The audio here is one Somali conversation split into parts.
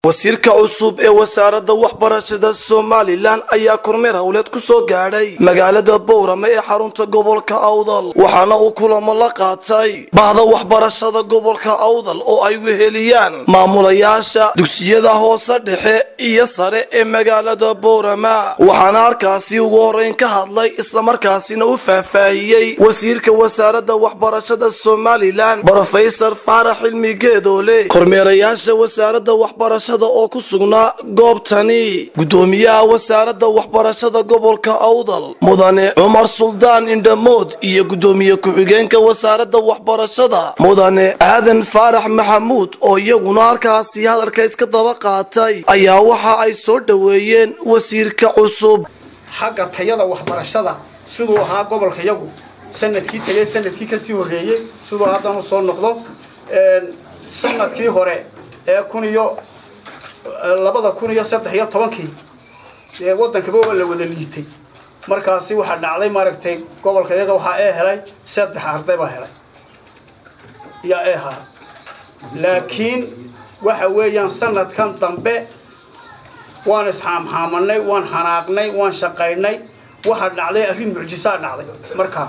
wasiirka cusub ee wasaaradda waxbarashada somalilan ayaa kormeer howleed ku soo gaadhay magaalada bowrame ee xarunta gobolka awdal waxaana uu kulamo la qaatay bahda waxbarashada gobolka awdal oo ay weheliyaan maamulayaasha dugsiyada hoose dhexe iyo sare ee magaalada bowrama waxaana halkaasi ugu horeyn ka hadlay islamarkaasina u faahfaahiyey wasiirka wasaaradda waxbarashada somalilan brofesor faarax cilmi geedoole kormeerayaasha wasaaradda waxbarashada oo ku sugnaa goobtani gudoomiyaha wasaaradda waxbarashada gobolka awdal mudane cumar suldaan indhamood iyo gudoomiye ku-xigeenka wasaaradda waxbarashada mudane aadan faarax maxamuud oo iyaguna halkaasi hadalka iska daba qaatay ayaa waxa ay soo dhoweeyeen wasiirka cusub xagga tayada waxbarashada siduu ahaa gobolka yagu sanadkii tagay sanadkii kasii horeeyey siduu haddana soo noqdo sanadkii hore ee kun iyo labada kun iyo saddex iyo tobankii ee waddankaba waa la wada liitay markaasi waxaa dhacday maaragtay gobolka iyaga waxaa ee helay saddex arday baa helay yaa ee haa laakiin waxa weeyaan sanadkan dambe waan isxaamxaamanay waan xanaaqnay waan shaqaynay waxaa dhacday arrin mucjisaa dhacday markaa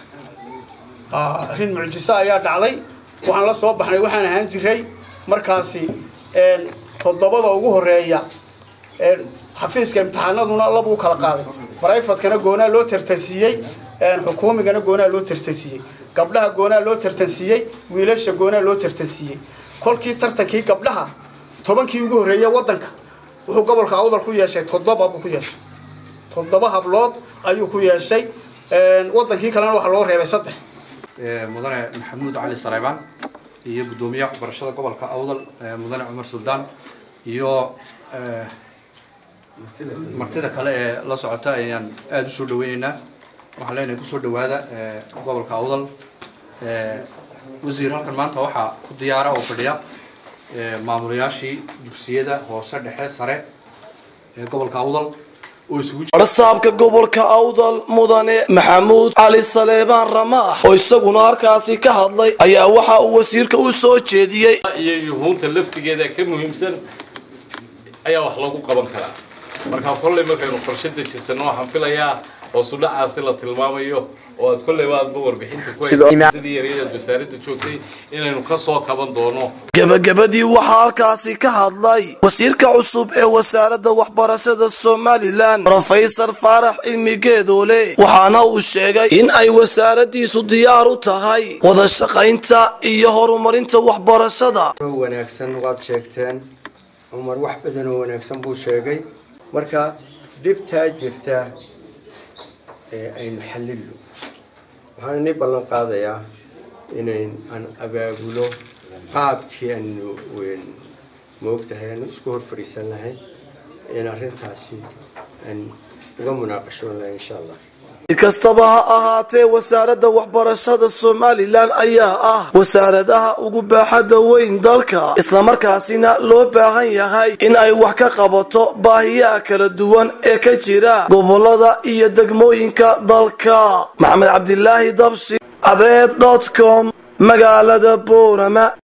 arrin mucjiso ayaa dhacday waxaan la soo baxnay waxaan ahaan jiray markaasi toddobada ugu horeeya xafiiska imtixaanaduna labuu kala qaaday brifadkana goonaa loo tartansiiyey xukuumigana goonaa loo tartansiiyey gabdhaha goonaa loo tartansiiyey wiilasha goonaa loo tartansiiyey kolkii tartankii gabdhaha tobankii ugu horreeya waddanka wuxuu gobolka awdal ku yeeshay toddoba buu ku yeeshay toddoba hablood ayuu ku yeeshay waddankii kalena waxaa loo reebay saddex mudane maxamuud cali saleybaan iyo guddoomiyaha waxbarashada gobolka awdal mudane cumar suldaan iyo martida kale ee la socota ayaan aada usoo dhaweyneynaa waxaan leenahay kusoo dhawaada gobolka awdal wasiir halkan maanta waxaa ku diyaara oo fadhiya maamulayaashii dugsiyada hoose dhexe sare ee gobolka awdal oo isugu warsaabka gobolka awdal mudane maxamuud cali saleebaan ramaax oo isaguna halkaasi ka hadlay ayaa waxa uu wasiirka u soo jeediyey iyo yuhuunta laftigeeda ka muhiimsan ayaa wax lagu qaban karaa marka kolley markaynu qorshe dejisano waxaan filayaa hoosu dhacaasi la tilmaamayo oo aad kolleyba aadba warbixinta kuhaysadii yareedaad wasaaradda joogtay inaynu ka soo kaban doono gebagabadii waxaa halkaasi ka hadlay wasiirka cusub ee wasaaradda waxbarashada somalilan brofesor faarax cilmi geedoole waxaana uu sheegay in ay wasaaraddiisu diyaar u tahay wada shaqaynta iyo horumarinta waxbarashada wanaagsan waad sheegteen cumar wax badan oo wanaagsan buu sheegay marka dhibtaa jirta ee aynu xallilno waxaan inii ballan qaadayaa inayn aan abaabulo qaabkii aanu moogtahay aanu isku hor fadhiisan lahay in arrintaasi aan uga munaaqashoon lahay insha allah si kastaba ha ahaatee wasaaradda waxbarashada somalilan ayaa ah wasaaradaha ugu baaxadda weyn dalka islamarkaasina loo baahan yahay in ay wax ka qabato baahiyaha kala duwan ee ka jira gobolada iyo degmooyinka dalka maxamed cabdilaahi dabshi adeed com magaalada boorama